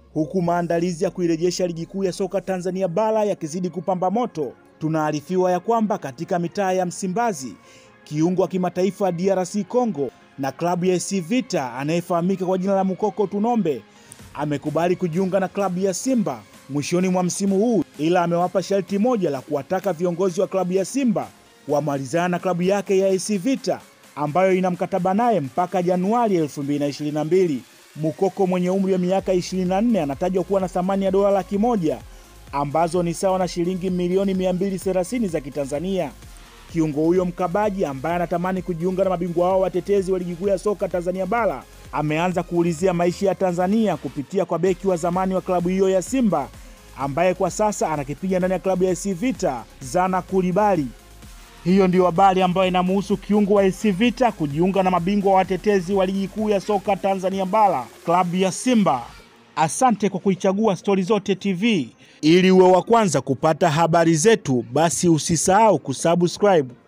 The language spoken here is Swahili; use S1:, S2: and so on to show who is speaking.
S1: huku maandalizi ya kuirejesha ligi kuu ya soka Tanzania bara yakizidi kupamba moto. Tunaarifiwa ya kwamba katika mitaa ya Msimbazi, kiungo wa kimataifa wa DRC Congo na klabu ya AS Vita anayefahamika kwa jina la Mukoko Tunombe amekubali kujiunga na klabu ya Simba mwishoni mwa msimu huu, ila amewapa sharti moja la kuwataka viongozi wa klabu ya Simba wamalizana na klabu yake ya AS Vita ambayo ina mkataba naye mpaka Januari 2022. Mukoko mwenye umri wa miaka 24 anatajwa kuwa na thamani ya dola laki moja ambazo ni sawa na shilingi milioni 230 za Kitanzania. Kiungo huyo mkabaji ambaye anatamani kujiunga na mabingwa hao watetezi wa ligi kuu ya soka Tanzania bara ameanza kuulizia maisha ya Tanzania kupitia kwa beki wa zamani wa klabu hiyo ya Simba ambaye kwa sasa anakipiga ndani ya klabu ya AS Vita, Zana Kulibali. Hiyo ndiyo habari ambayo inamuhusu kiungo wa AS Vita kujiunga na mabingwa watetezi wa ligi kuu ya soka Tanzania bara, klabu ya Simba. Asante kwa kuichagua Stori Zote TV. Ili uwe wa kwanza kupata habari zetu, basi usisahau kusubscribe,